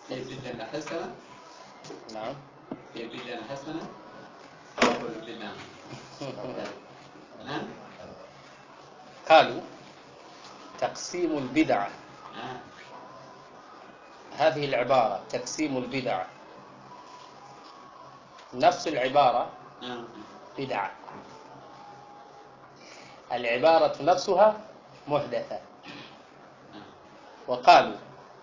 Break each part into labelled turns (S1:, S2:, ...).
S1: هي بدعة حسنة
S2: نعم
S1: هي بدعة حسنة أو بدعة نعم
S2: قالوا تقسيم البدعة
S1: آه.
S2: هذه العبارة تقسيم البدعة نفس العبارة
S1: آه.
S2: بدعة العبارة نفسها محدثة وقالوا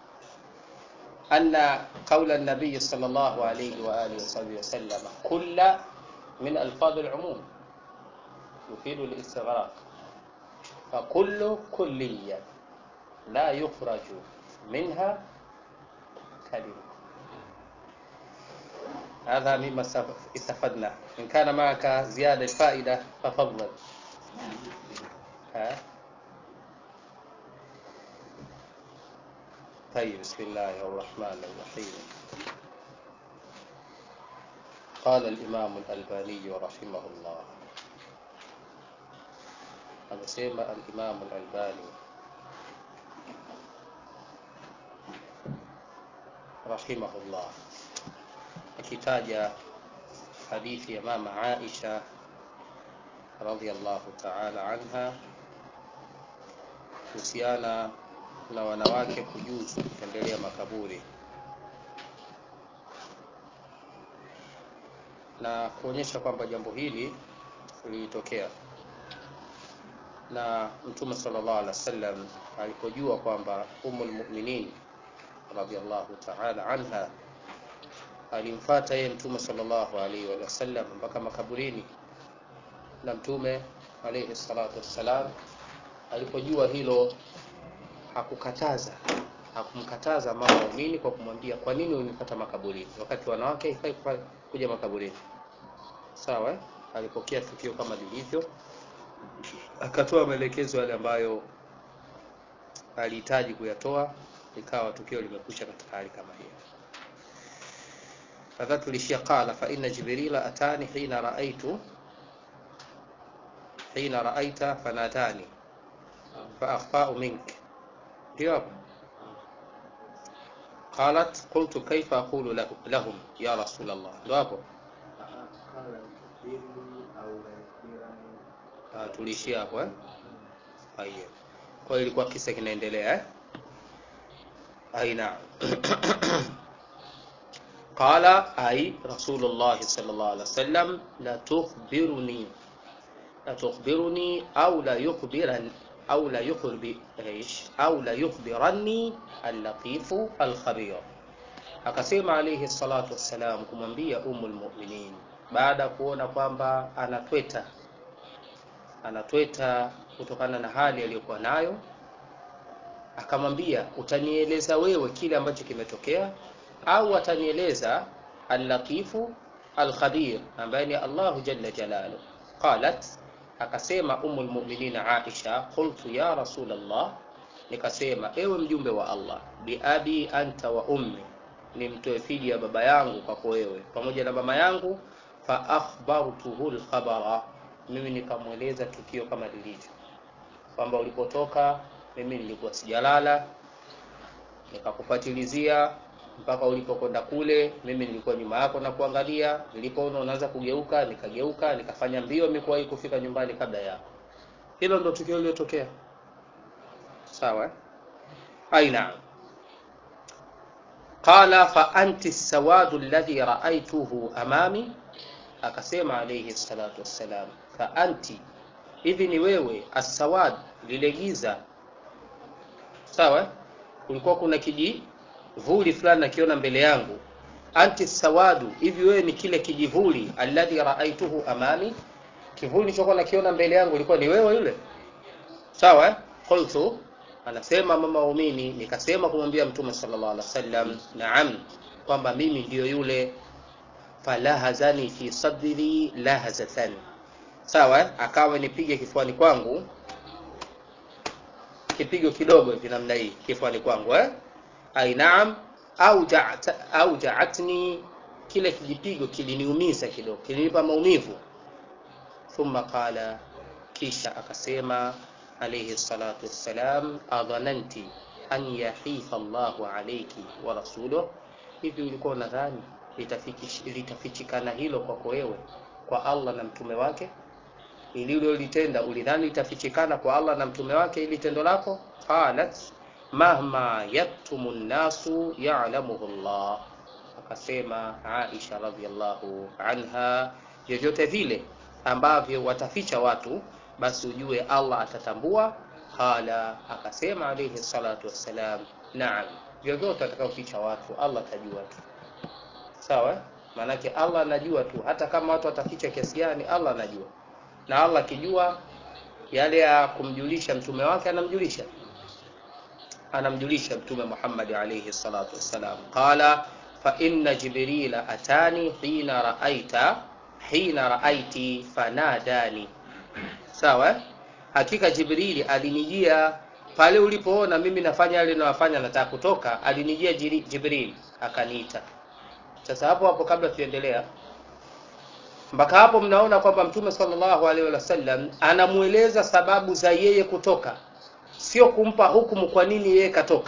S2: أن قول النبي صلى الله عليه وآله وصحبه وسلم كل من ألفاظ العموم يفيد الاستغراق فكل كلية لا يخرج منها كلمة هذا مما استف- استفدنا إن كان معك زيادة فائدة ففضل ها طيب بسم الله الرحمن الرحيم قال الإمام الألباني رحمه الله amesema al-Imam al-Albani rahimahullah akitaja hadithi ya mama Aisha radhiallahu ta'ala anha kuhusiana na wanawake kujuzu kutembelea makaburi na kuonyesha kwamba jambo hili lilitokea na mtume sallallahu alaihi wasallam alipojua kwamba ummul mu'minin radhiallahu ta'ala anha alimfuata yeye mtume sallallahu alaihi wasallam mpaka makaburini na mtume alaihi salatu wassalam alipojua hilo hakukataza hakumkataza mama muumini kwa kumwambia kwa nini unifuata makaburini wakati wanawake haifai kufa- kuja makaburini sawa eh? alipokea tukio kama lilivyo akatoa maelekezo yale ambayo alihitaji kuyatoa ikawa tukio limekwisha katika hali kama hiyo kadhaa tulishia qala fa inna jibrila atani hina raaitu hina raaita fanatani fa akhfa'u mink ndio hapo qalat qultu kaifa aqulu lahu- lahum ya rasul allah ndio hapo
S3: قال يخبرني أو يخبرني
S2: Ah, tulishia hapo eh Haya. Kwa hiyo ilikuwa kisa kinaendelea eh? Aina. Qala ay Rasulullah sallallahu alaihi wasallam la tukhbiruni la tukhbiruni au la yukhbiran au la yukhbi ايش au la yukhbiranni al-latif al-khabir akasema alayhi salatu wassalam kumwambia umul mu'minin baada ya kuona kwamba anatweta anatweta kutokana na hali aliyokuwa nayo akamwambia utanieleza wewe kile ambacho kimetokea au atanieleza al-latifu al-khabir ambaye ni Allahu jalla jalalu qalat akasema umul mu'minina Aisha qultu ya rasul Allah nikasema ewe mjumbe wa Allah bi abi anta wa ummi nimtoe fidi ya baba yangu kwako wewe pamoja na mama yangu fa akhbartuhu al-khabara mimi nikamweleza tukio kama lilivyo kwamba ulipotoka mimi nilikuwa sijalala nikakufuatilizia mpaka ulipokwenda kule mimi nilikuwa nyuma yako na kuangalia nilipoona unaanza kugeuka nikageuka nikafanya mbio mikuwahi kufika nyumbani kabla yako hilo ndo tukio lililotokea sawa eh? aina qala fa anti sawadu alladhi ra'aytuhu amami akasema alayhi salatu wassalam fa anti hivi ni wewe asawad lile giza sawa eh? kulikuwa kuna kijivuli fulani nakiona mbele yangu anti sawadu hivi wewe ni kile kijivuli alladhi raaituhu amami kivuli nilichokuwa nakiona mbele yangu ilikuwa ni wewe yule sawa eh? qultu anasema mama waumini nikasema kumwambia mtume sallallahu alaihi wasallam naam kwamba mimi ndiyo yule falahazani fi sadri lahazatan sawa eh? akawa nipige kifuani kwangu kipigo kidogo hivi namna hii kifuani kwangu eh? ai naam au ja'at au ja'atni kile kijipigo kiliniumiza kidogo kilinipa maumivu thumma qala kisha akasema alayhi salatu wassalam adhananti an yahifa Allahu alayki wa rasuluhu hivi ulikuwa unadhani litafiki- litafichikana hilo kwako wewe kwa Allah na mtume wake ili ulilotenda ulidhani litafichikana kwa Allah na mtume wake ili tendo lako qalat mahma yaktumu nnasu ya'lamuhu Allah akasema Aisha radhiallahu anha vyovyote vile ambavyo wataficha watu basi ujue Allah atatambua qala akasema alayhi salatu wassalam naam vyovyote atakaoficha watu Allah atajua tu sawa eh? maanake Allah anajua tu hata kama watu wataficha kiasi gani Allah anajua na Allah akijua yale ya kumjulisha mtume wake anamjulisha anamjulisha mtume Muhammad alayhi salatu wassalam qala fa inna jibrila atani hina raaita hina raaiti fanadani sawa eh? hakika jibrili alinijia pale ulipoona mimi nafanya yale ninayofanya nataka kutoka alinijia Jiri- jibril akaniita sasa hapo hapo kabla tuendelea mpaka hapo mnaona kwamba mtume sallallahu alaihi wasallam anamueleza sababu za yeye kutoka sio kumpa hukumu kwa nini yeye katoka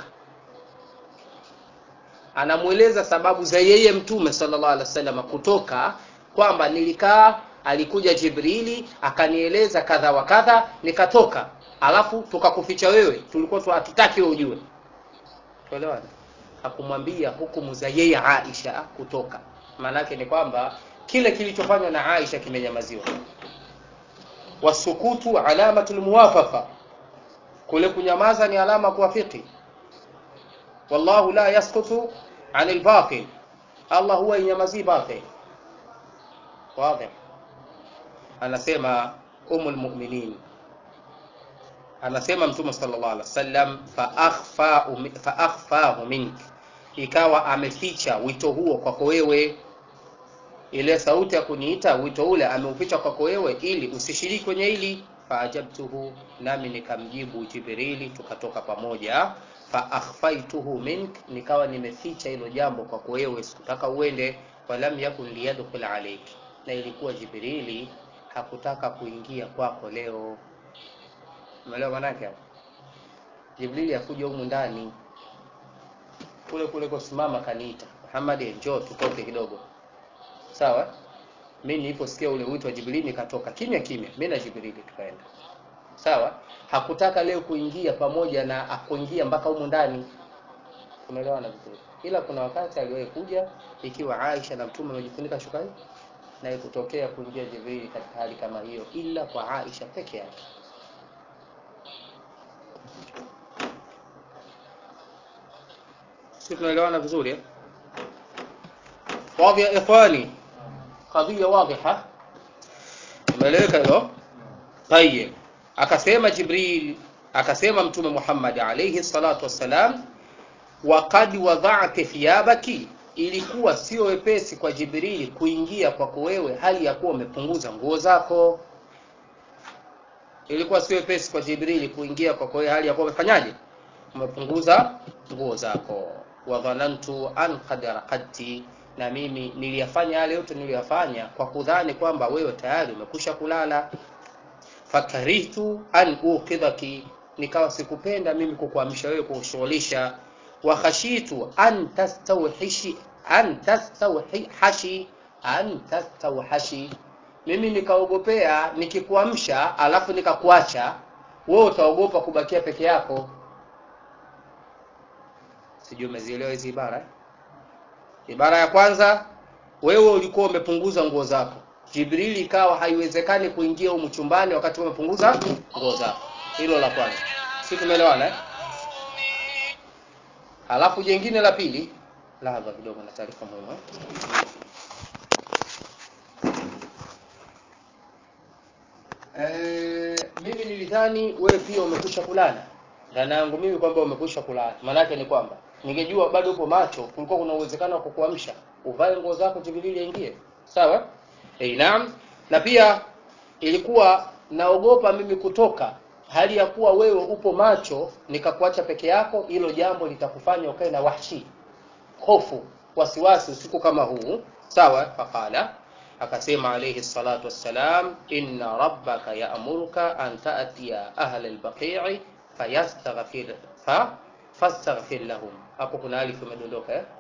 S2: anamueleza sababu za yeye mtume sallallahu alaihi wasallam kutoka kwamba nilikaa alikuja jibrili akanieleza kadha wa kadha nikatoka alafu tukakuficha wewe tulikuwa tu hatutaki wewe ujue tuelewana hakumwambia hukumu za yeye Aisha kutoka maanake ni kwamba kile kilichofanywa na Aisha kimenyamaziwa wasukutu alamatul muwafaqa kule kunyamaza ni alama kuwafiki wallahu la yaskutu anil batil Allah huwa inyamazii batil wazi anasema umul mu'minin anasema mtume sallallahu alaihi wasallam fa akhfa fa akhfahu mink ikawa ameficha wito huo kwako wewe ile sauti ya kuniita wito ule ameuficha kwako wewe ili usishiriki kwenye hili faajabtuhu nami nikamjibu jibrili tukatoka pamoja fa akhfaituhu mink nikawa nimeficha hilo jambo kwako wewe sikutaka uende walam yakun liyadkhul alayk na ilikuwa jibrili hakutaka kuingia kwako leo umeelewa manake hapo jibrili akuja humu ndani kule kule kusimama kaniita Muhammad njoo tutoke kidogo sawa mimi niliposikia ule wito wa Jibrili nikatoka kimya kimya mimi na Jibrili tukaenda sawa hakutaka leo kuingia pamoja na akuingia mpaka humu ndani tumeelewana vizuri ila kuna wakati aliwahi kuja ikiwa Aisha na mtume wamejifunika shuka hii na ikutokea kuingia Jibrili katika hali kama hiyo ila kwa Aisha peke yake sisi tunaelewana vizuri eh? واضح يا إخواني قضية واضحة umeeleweka hilo tayeb akasema jibril akasema mtume muhammad alayhi salatu wassalam waqad wadha'ti thiyabaki ilikuwa sio wepesi kwa jibrili kuingia kwako wewe hali ya kuwa umepunguza nguo zako ilikuwa sio wepesi kwa jibrili kuingia kwako wewe hali ya kuwa umefanyaje umepunguza nguo zako wa dhanantu an qad raqadti na mimi niliyafanya yale yote niliyafanya kwa kudhani kwamba wewe tayari umekusha kulala fakarihtu an uqidhaki nikawa sikupenda mimi kukuamsha wewe kushughulisha wa khashitu an tastawhishi an tastawhashi an tastawhashi mimi nikaogopea nikikuamsha alafu nikakuacha wewe utaogopa kubakia peke yako sijui umezielewa hizi ibara eh? ibara ya kwanza wewe ulikuwa umepunguza nguo zako jibrili ikawa haiwezekani kuingia humu chumbani wakati umepunguza nguo zako hilo la kwanza si tumeelewana eh? alafu jengine la pili lahadha kidogo na taarifa muhimu eh? Eh, mimi nilidhani wewe pia umekwisha kulala dhana yangu mimi kwamba umekwisha kulala maanake ni kwamba ningejua bado upo macho kulikuwa kuna uwezekano wa kukuamsha uvae nguo zako jibrili aingie sawa eh naam na pia ilikuwa naogopa mimi kutoka hali ya kuwa wewe upo macho nikakuacha peke yako hilo jambo litakufanya ukae na wahshi hofu wasiwasi usiku kama huu sawa faqala akasema alayhi salatu wassalam inna rabbaka ya'muruka an ta'tiya ahla al-baqi'i fayastaghfir fa fastaghfir lahum hapo kuna alif imedondoka eh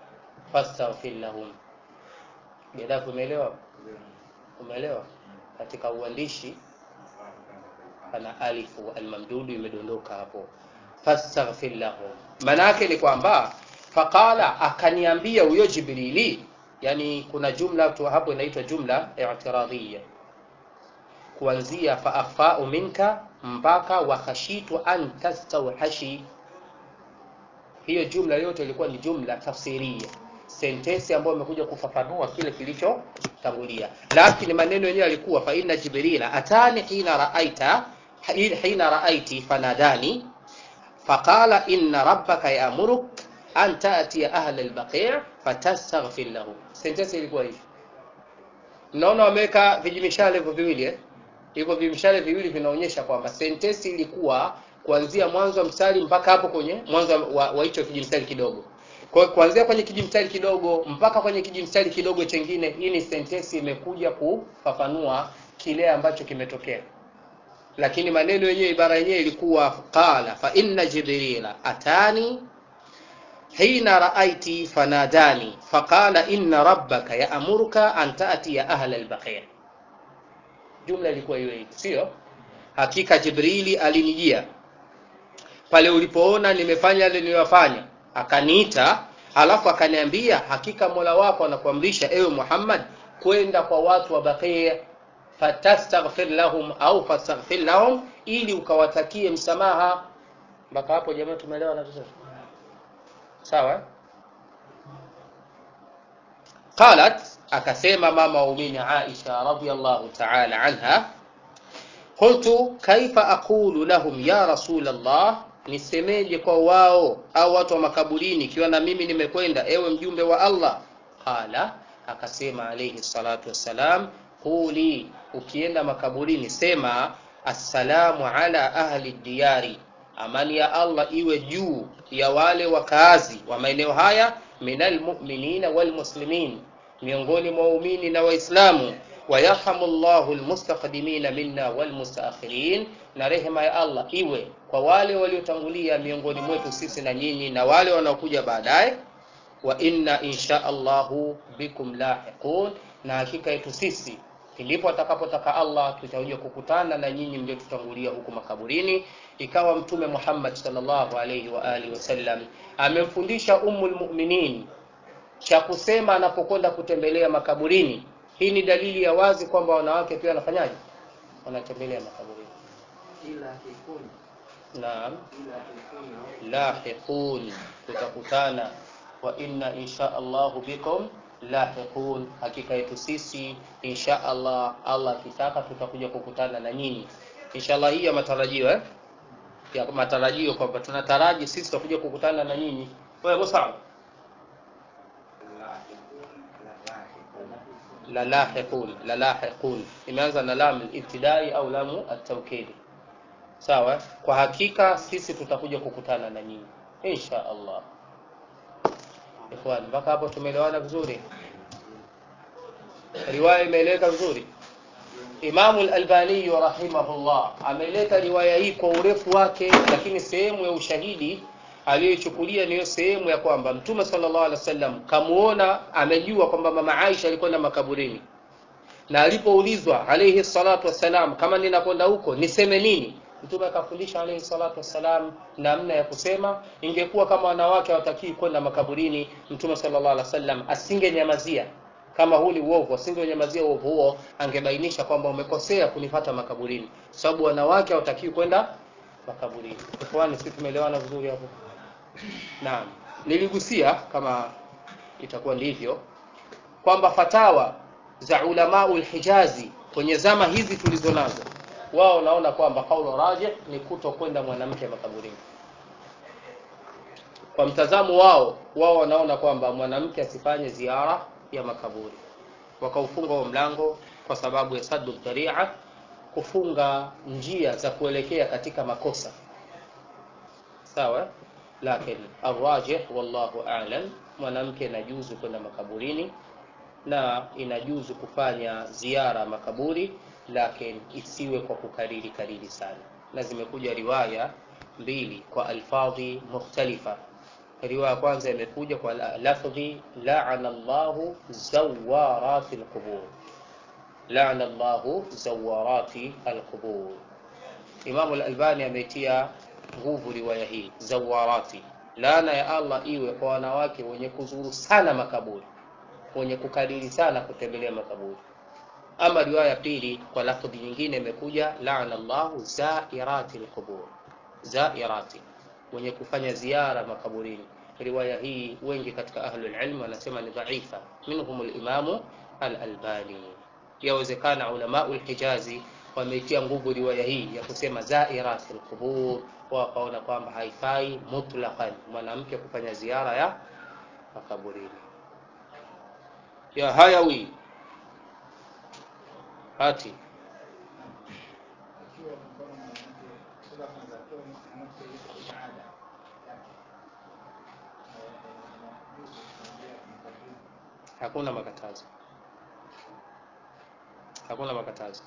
S2: fastaghfir lahum Gaddafi umeelewa umeelewa katika uandishi pana alifu almamdudu imedondoka hapo fastaghfir lahum maana yake ni kwamba faqala akaniambia huyo jibrili yani kuna jumla tu hapo inaitwa jumla i'tiradhiyya kuanzia fa akhfa'u minka mpaka wa khashitu an tastawhashi hiyo jumla yote ilikuwa ni jumla tafsiria sentensi ambayo imekuja kufafanua kile kilichotangulia lakini maneno yenyewe yalikuwa fa inna jibrila atani hina raaita hina raaiti fanadani faqala inna rabbaka ya'muruk an ta'tiya ahla al-baqi' fatastaghfir lahu sentensi ilikuwa hivi mnaona wameweka vijimishale hivyo viwili eh hivyo vimishale viwili vinaonyesha kwamba sentensi ilikuwa kuanzia mwanzo wa mstari mpaka hapo kwenye mwanzo wa, wa hicho kijimstari kidogo kwa hiyo kuanzia kwenye kijimstari kidogo mpaka kwenye kijimstari kidogo chengine hii ni sentensi imekuja kufafanua kile ambacho kimetokea lakini maneno yenyewe ibara yenyewe ilikuwa qala fa inna jibrila atani hina raaiti fanadani faqala inna rabbaka ya'muruka an ta'tiya ahla al-baqi' jumla ilikuwa hiyo hiyo sio hakika jibrili alinijia pale ulipoona nimefanya yale niliyofanya akaniita alafu akaniambia hakika mola wako anakuamrisha ewe muhammad kwenda kwa watu wa baqia fatastaghfir lahum au fastaghfir lahum ili ukawatakie msamaha mpaka hapo jamaa tumeelewa na vizuri sawa qalat akasema mama waumini aisha radhiallahu ta'ala anha qultu kaifa aqulu lahum ya rasul allah nisemeje kwa wao au watu wa makaburini ikiwa na mimi nimekwenda ewe mjumbe wa allah qala akasema alayhi salatu wassalam quli ukienda makaburini sema assalamu ala ahli diyari amani ya allah iwe juu ya wale wakaazi wa maeneo haya minal mu'minina wal muslimin miongoni mwa waumini na waislamu wayarhamu llahu almustaqdimina minna walmustaakhirin na rehema ya allah iwe kwa wale waliotangulia miongoni mwetu sisi na nyinyi na wale wanaokuja baadaye wa inna insha allahu bikum lahiqun na hakika yetu sisi ndipo atakapotaka allah tutakuja kukutana na nyinyi mliotutangulia huku makaburini ikawa mtume muhammad sallallahu alaihi wa alihi wasallam amemfundisha ummul mu'minin cha kusema anapokwenda kutembelea makaburini hii ni dalili ya wazi kwamba wanawake pia wanafanyaje wanatembelea makaburini
S3: ila kikuni
S2: naam
S3: ila kikuni
S2: lahiqun tutakutana wa inna insha allahu bikum lahiqun hakika yetu sisi insha allah allah akitaka tutakuja kukutana na nyinyi inshallah hii ya matarajio eh? ya matarajio kwamba tunataraji sisi tutakuja kukutana na nyinyi wewe Musa la lahiqun la lahiqun imeanza na lam al-ibtidai au lamu at-tawkid sawa kwa hakika sisi tutakuja kukutana na nyinyi insha Allah ikhwan mpaka hapo tumeelewana vizuri riwaya imeeleka vizuri Imamu al-Albani rahimahullah ameleta riwaya hii kwa urefu wake, lakini sehemu ya ushahidi aliyoichukulia niyo sehemu ya kwamba Mtume sallallahu alaihi wasallam kamuona, amejua kwamba mama Aisha alikwenda makaburini, na alipoulizwa alayhi salatu wassalam, kama ninakwenda huko niseme nini, Mtume akafundisha alayhi salatu wassalam namna ya kusema. Ingekuwa kama wanawake hawatakii kwenda makaburini, Mtume sallallahu alaihi wasallam asingenyamazia kama huu ni uovu, asingeunyamazia uovu huo, angebainisha kwamba umekosea kunifata makaburini, sababu wanawake hawatakiwi kwenda makaburini. Ikhwani, sisi tumeelewana vizuri hapo? Naam, niligusia kama itakuwa ndivyo kwamba fatawa za ulamaul Hijazi kwenye zama hizi tulizo nazo, wao naona kwamba kaulu rajih ni kuto kwenda mwanamke makaburini. Kwa mtazamo wao, wao wanaona kwamba mwanamke asifanye ziara ya makaburi, wakaufunga huo mlango kwa sababu ya saddu dharia, kufunga njia za kuelekea katika makosa. Sawa, lakini arrajih, wallahu a'lam, mwanamke inajuzu kwenda makaburini na inajuzu kufanya ziara makaburi, lakini isiwe kwa kukariri kariri sana, na zimekuja riwaya mbili kwa alfadhi mukhtalifa riwaya ya kwanza imekuja kwa la- lafdhi la'ana Allahu zawarati alqubur la'ana Allahu zawarati alqubur Imam al-Albani ametia nguvu riwaya hii zawarati laana ya Allah iwe kwa wanawake wenye kuzuru sana makaburi wenye kukariri sana kutembelea makaburi ama riwaya ya pili kwa lafdhi nyingine imekuja la'ana Allahu zairati alqubur zairati wenye kufanya ziara makaburini riwaya hii wengi katika ahlul ilm wanasema ni dhaifa minhum al-imamu al-albani yawezekana ulama al-hijazi wameitia nguvu riwaya hii ya kusema zairat al-qubur wakaona kwamba haifai mutlaqan mwanamke kufanya ziara ya makaburini ya hayawi hati
S4: ikiwa mfano mwanamke sura kwanza kwa mwanamke yuko ibada yake inajuzu kuingia mkaburi
S2: hakuna makatazo hakuna makatazo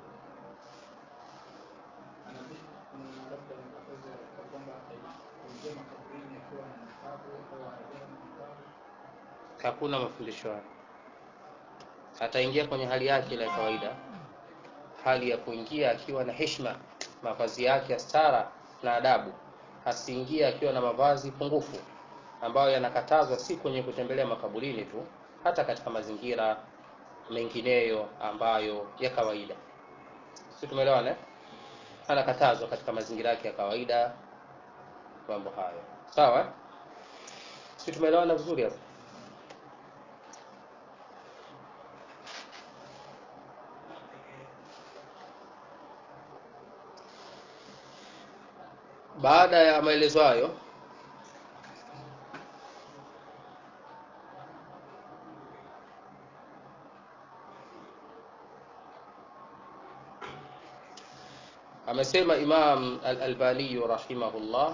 S4: anabii kuna labda makatazo ya kwamba kuingia makaburini akiwa na nikabu au anajua na nikabu
S2: hakuna mafundisho hayo ataingia kwenye hali yake ile ya kawaida hali ya kuingia akiwa na heshima mavazi yake ya stara na adabu asiingie akiwa na mavazi pungufu ambayo yanakatazwa si kwenye kutembelea makaburini tu hata katika mazingira mengineyo ambayo ya kawaida si tumeelewana eh? anakatazwa katika mazingira yake ya kawaida mambo hayo sawa eh? si tumeelewana vizuri hapo baada ya maelezo hayo amesema Imam Al-Albani rahimahullah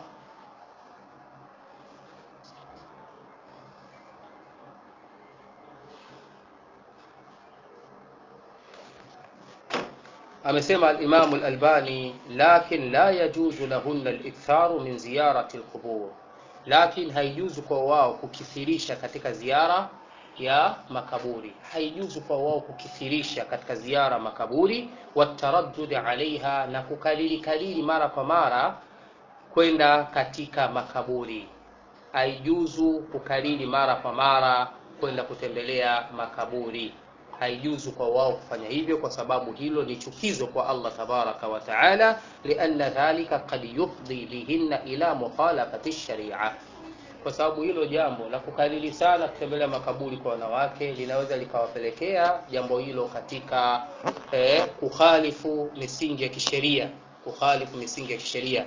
S2: amesema al-Imam al-Albani lakin la yajuzu lahunna al-iktharu min ziyarati al-qubur lakin haijuzu kwa wao kukithirisha katika ziara ya makaburi haijuzu kwa wao kukithirisha katika ziara makaburi wataraddud alaiha na kukalili kalili mara kwa mara kwenda katika makaburi haijuzu kukalili mara kwa mara kwenda kutembelea makaburi haijuzu kwa wao kufanya hivyo kwa sababu hilo ni chukizo kwa Allah tabaraka wa taala lianna dhalika qad yufdi bihinna ila mukhalafati sharia kwa sababu hilo jambo la kukalili sana kutembelea makaburi kwa wanawake linaweza likawapelekea jambo hilo katika eh, kukhalifu misingi ya kisheria kukhalifu misingi ya kisheria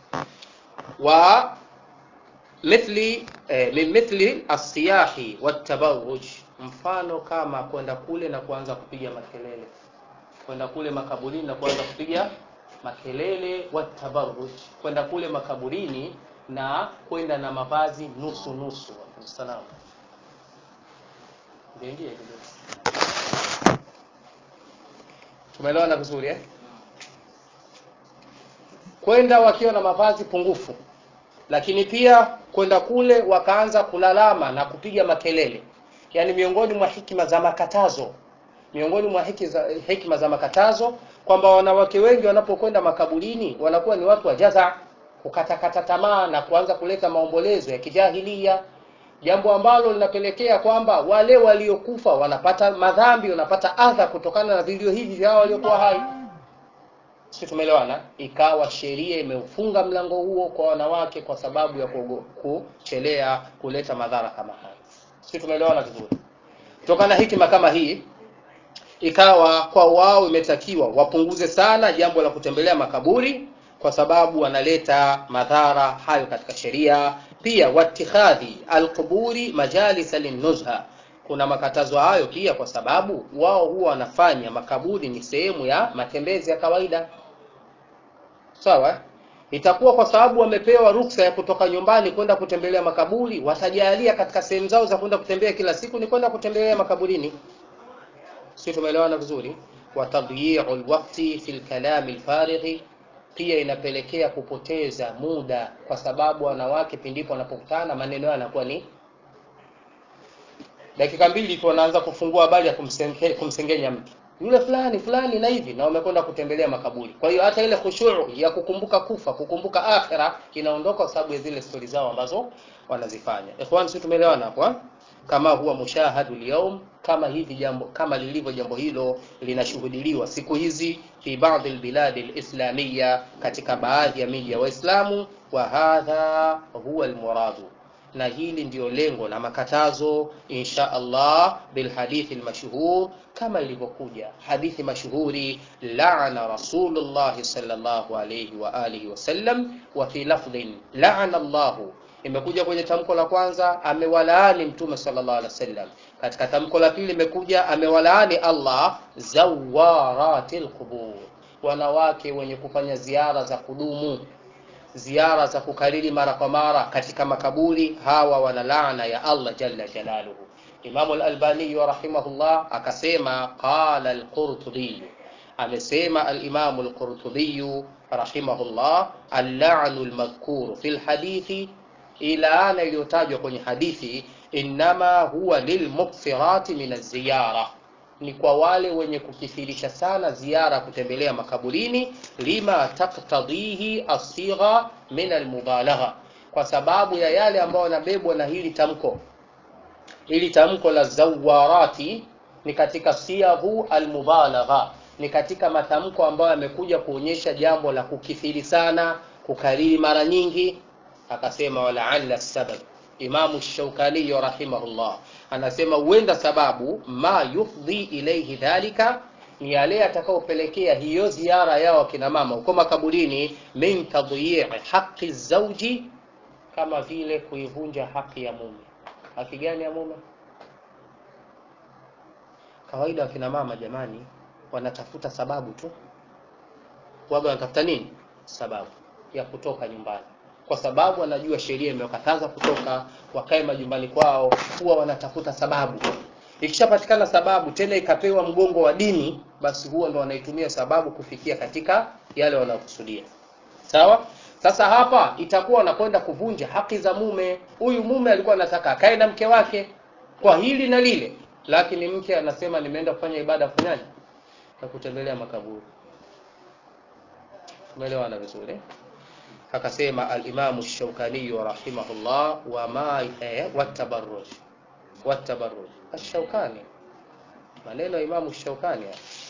S2: wa mithli eh, min mithli asiyahi watabarruj mfano kama kwenda kule na kuanza kupiga makelele kwenda kule makaburini na kuanza kupiga makelele watabarruj kwenda kule makaburini na kwenda na mavazi nusu nusu salamu ndio ndio tumeelewana vizuri eh kwenda wakiwa na mavazi pungufu lakini pia kwenda kule wakaanza kulalama na kupiga makelele yaani miongoni mwa hikima za makatazo miongoni mwa hiki za, hikima za makatazo kwamba wanawake wengi wanapokwenda makaburini wanakuwa ni watu wa jaza kukatakata tamaa na kuanza kuleta maombolezo ya kijahilia jambo ambalo linapelekea kwamba wale waliokufa wanapata madhambi wanapata adha kutokana na vilio hivi vya hao waliokuwa hai si tumeelewana ikawa sheria imeufunga mlango huo kwa wanawake kwa sababu ya kuogo- kuchelea kuleta madhara kama haya si tumeelewana vizuri kutokana na hikima kama hii ikawa kwa wao imetakiwa wapunguze sana jambo la kutembelea makaburi kwa sababu wanaleta madhara hayo katika sheria pia watikhadhi alquburi majalisa linnuzha kuna makatazo hayo pia kwa sababu wao huwa wanafanya makaburi ni sehemu ya matembezi ya kawaida sawa itakuwa kwa sababu wamepewa ruksa ya kutoka nyumbani kwenda kutembelea makaburi watajalia katika sehemu zao za kwenda kutembea kila siku ni kwenda kutembelea makaburini si tumeelewana vizuri wa tadyi'u alwaqti fi alkalam alfarighi pia inapelekea kupoteza muda, kwa sababu wanawake pindipo wanapokutana maneno yao yanakuwa ni dakika mbili tu wanaanza kufungua habari ya kumsenge, kumsengenya mtu yule fulani fulani na hivi, na wamekwenda kutembelea makaburi. Kwa hiyo hata ile khushuu ya kukumbuka kufa, kukumbuka akhira inaondoka kwa sababu ya zile stori zao ambazo wanazifanya. Ikhwan, sisi tumeelewana hapo eh? kama huwa mushahadu lyaum, kama hivi jambo kama lilivyo jambo hilo linashuhudiliwa siku hizi fi baadhi albiladi alislamia, katika baadhi ya miji ya Waislamu. Wa hadha huwa almuradu na hili ndiyo lengo na makatazo insha Allah bil hadithi almashhur, kama ilivyokuja hadithi mashuhuri laana Rasulullah sallallahu alayhi wa alihi wasallam, wa fi lafdhin laana Allah, imekuja kwenye tamko la kwanza amewalaani Mtume sallallahu alaihi wasallam. Katika tamko la pili imekuja amewalaani Allah zawaratil qubur, wanawake wenye kufanya ziara za kudumu ziara za kukariri mara kwa mara katika makaburi, hawa wana laana ya Allah jalla jalaluhu. Imamu al-Albani rahimahullah akasema, qala al-Qurtubi, amesema al-Imamu al-Qurtubi rahimahullah, al-la'nu al-madhkuru fi al-hadithi, ilaana iliyotajwa kwenye hadithi, innama huwa lilmukthirati min az-ziyara ni kwa wale wenye kukithirisha sana ziara kutembelea makaburini, lima taktadhihi asigha min almubalagha, kwa sababu ya yale ambayo yanabebwa na hili tamko. Hili tamko la zawarati ni katika siaghu almubalagha, ni katika matamko ambayo yamekuja kuonyesha jambo la kukithiri sana, kukariri mara nyingi. Akasema walaalla sabab Imamu Shaukani rahimahullah anasema huenda sababu ma yufdhi ilaihi dhalika ni yale yatakayopelekea hiyo ziara yao akina mama huko makaburini, min tadhyi'i haqi zauji, kama vile kuivunja haki ya mume. Haki gani ya mume? Kawaida wakina mama jamani, wanatafuta sababu tu, waga wanatafuta nini? Sababu ya kutoka nyumbani kwa sababu wanajua sheria imewakataza kutoka, wakae majumbani kwao, huwa wanatafuta sababu. Ikishapatikana sababu tena ikapewa mgongo wa dini, basi huwa ndo wanaitumia sababu kufikia katika yale wanayokusudia. Sawa. Sasa hapa itakuwa wanakwenda kuvunja haki za mume. Huyu mume alikuwa anataka akae na mke wake kwa hili na lile, lakini mke anasema nimeenda kufanya ibada fanyaje, na kutembelea makaburi. Tumeelewana vizuri? Akasema al-Imam Shaukani rahimahullah wa ma eh, watabarruj watabarruj Ash-Shaukani, maneno ya Imam Shaukani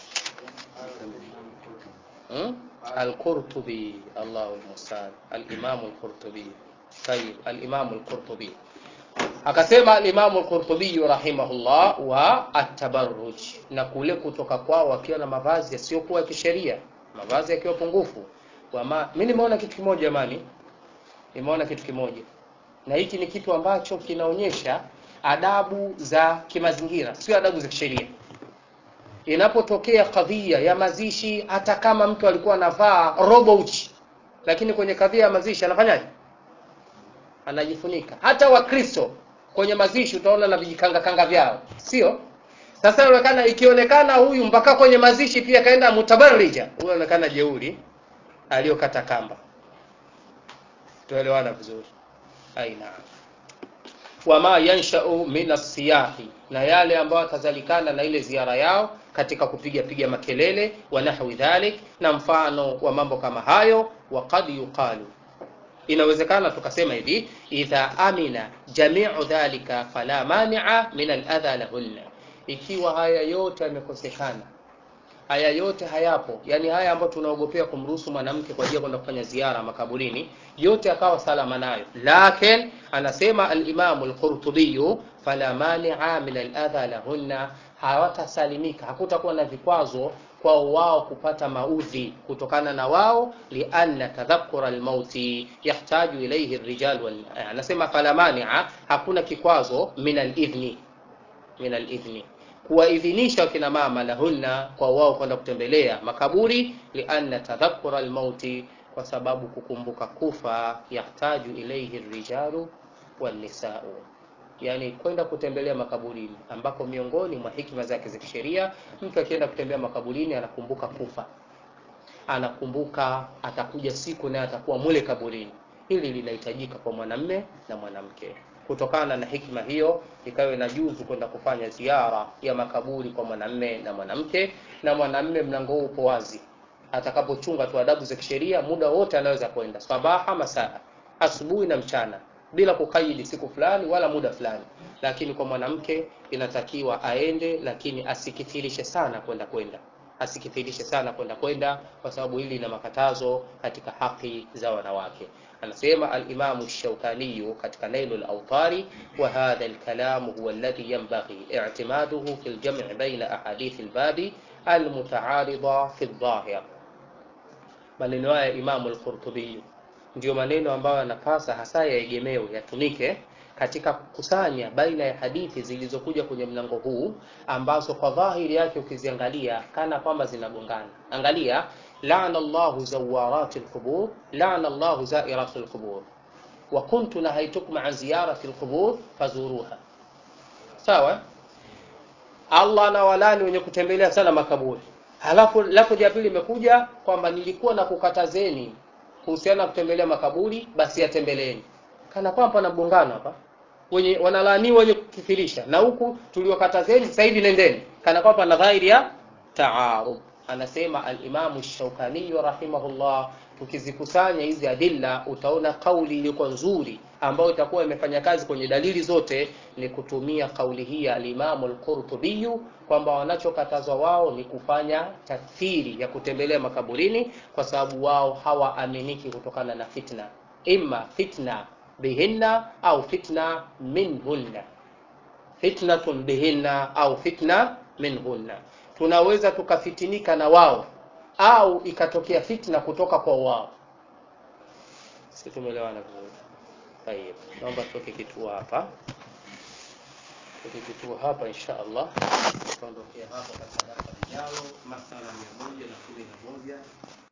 S2: hmm? Al-Qurtubi, Allahu al-musta'an, al-Imam al-Qurtubi. Tayib, al-Imam al-Qurtubi akasema al-Imam al-Qurtubi rahimahullah wa at-tabarruj, na kule kutoka kwao wakiwa na mavazi yasiyokuwa ya kisheria, mavazi yakiwa pungufu Wama, mi nimeona kitu kimoja jamani, nimeona kitu kimoja, na hiki ni kitu ambacho kinaonyesha adabu za kimazingira, sio adabu za kisheria. Inapotokea kadhia ya mazishi, hata kama mtu alikuwa anavaa robo uchi, lakini kwenye kadhia ya mazishi anafanyaje? Anajifunika. Hata Wakristo kwenye mazishi utaona na vijikanga kanga vyao, sio? Sasa inaonekana ikionekana huyu mpaka kwenye mazishi pia kaenda mutabarrija, huyo anaonekana jeuri aliyokata kamba. Tuelewana vizuri? Aina wama yanshau min asiyahi, na yale ambayo atazalikana na ile ziara yao katika kupiga piga makelele wa nahwi dhalik, na mfano wa mambo kama hayo. Wa qad yuqalu, inawezekana tukasema hivi, idha amina jamiu dhalika fala mania min aladha lahunna, ikiwa haya yote yamekosekana haya yote hayapo, yani haya ambayo tunaogopea kumruhusu mwanamke kwa ajili ya kwenda kufanya ziara makaburini, yote akawa salama nayo. Lakin anasema al-Imam al-Qurtubi, fala mania min al-adha lahunna, hawatasalimika, hakutakuwa na vikwazo kwao wao kupata maudhi kutokana na wao, lianna tadhakkura al-mauti yahtaju ilayhi ar-rijal wal, anasema fala mania, hakuna kikwazo min al-idhni min al-idhni kuwaidhinisha wakina mama lahunna kwa wao kwenda kutembelea makaburi, lianna tadhakkura almauti, kwa sababu kukumbuka kufa, yahtaju ilayhi rijalu wannisau, yani kwenda kutembelea makaburini, ambako miongoni mwa hikima zake za kisheria, mtu akienda kutembea makaburini anakumbuka kufa, anakumbuka atakuja siku naye atakuwa mule kaburini hili linahitajika kwa mwanamme na mwanamke kutokana na hikma hiyo ikawa inajuzu kwenda kufanya ziara ya makaburi kwa mwanamme na mwanamke na mwanamme mlango huu upo wazi atakapochunga tu adabu za kisheria muda wote anaweza kwenda sabaha masaa asubuhi na mchana bila kukaidi siku fulani wala muda fulani lakini kwa mwanamke inatakiwa aende lakini asikithirishe sana kwenda kwenda asikithirishe sana kwenda kwenda kwa sababu hili lina makatazo katika haki za wanawake anasema alimamu shaukaniyu katika nailu lautari wa hadha lkalamu huwa alladhi yanbaghi i'timaduhu fi ljam'i baina ahadithi lbabi almutaarida fi ldhahir maneno haya imamu lqurtubiyu ndio maneno ambayo yanapasa hasa yaegemewe yatumike katika kukusanya baina ya hadithi zilizokuja kwenye mlango huu ambazo kwa dhahiri yake ukiziangalia kana kwamba zinagongana angalia lana llahu zawarati lqubur lana llahu zairati lqubur wa kuntu nahaitukum an ziyarati lqubur fazuruha sawa allah anawalani wenye kutembelea sana makaburi halafu lako ja pili imekuja kwamba nilikuwa na kukatazeni kuhusiana na kutembelea makaburi basi yatembeleeni kana kwamba pana mgongano hapa wenye wanalaaniwa wenye kukithirisha na huku tuliwakatazeni sasa hivi nendeni kana kwamba pana dhahiri ya taarud anasema alimamu shaukaniyu rahimahullah tukizikusanya hizi adilla utaona kauli ilikuwa nzuri ambayo itakuwa imefanya kazi kwenye dalili zote ni kutumia kauli hii ya alimamu lqurtubiyu kwamba wanachokatazwa wao ni kufanya takthiri ya kutembelea makaburini kwa sababu wao hawaaminiki kutokana na fitna imma fitna bihinna au fitna minhunna fitnatun bihinna au fitna minhunna tunaweza tukafitinika na wao au ikatokea fitna kutoka kwa wao si tumeelewana vizuri tayeb naomba tuweke kituo hapa tuweke kituo hapa insha allah tutaondokea hapa katika darasa lijalo masala mia moja na kumi na moja